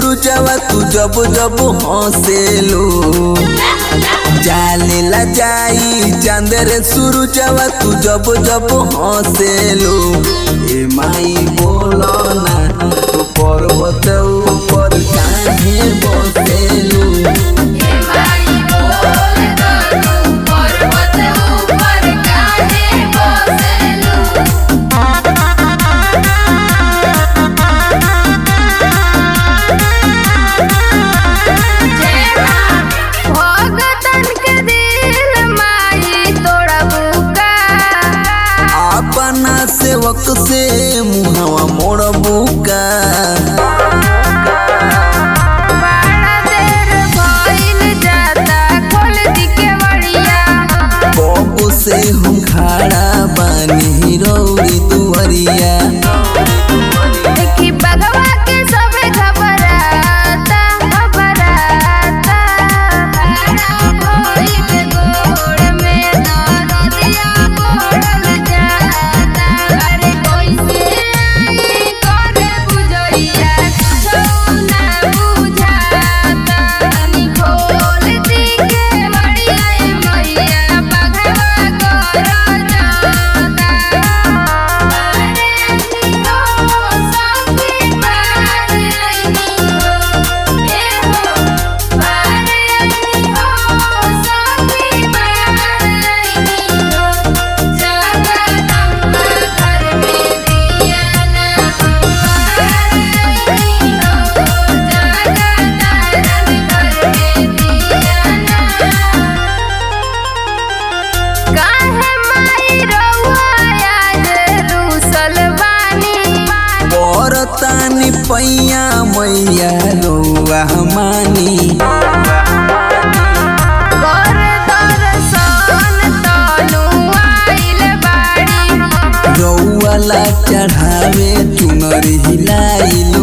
सुरुजवा तू जब जब हंसेलो जालेला जाई चांदरे सुरुजवा तू जब जब हंसेलो ए माई बोलो ना तू पर्वत ऊपर काहे बसेलो हे माई बोल दो तू पर्वत ऊपर काहे बसेलू भगतन के दिल माई तोड़ा बुका अपना सेवक से मुहवा मोड़ बुका बड़ा देर भइल जाता खोल दी के बड़िया बाबू से हम खड़ा बानी रौड़ी दुवरिया देखी बगवा के सबे घबराता घबराता खड़ा भइल गोड़ में दरदिया गोड़ल जाता अरे कैसे आई करे बुझैया छौना बुझाता तनी खोल दी के बड़िया ए मैया बगवा कर जाता काहे माई रउआ आज रूसल बानी परतानी पैया मैया रौआ मानी कर दर्शन तनु आइल बाड़ी रौआ ला चढ़ावे चुनर हिलाइल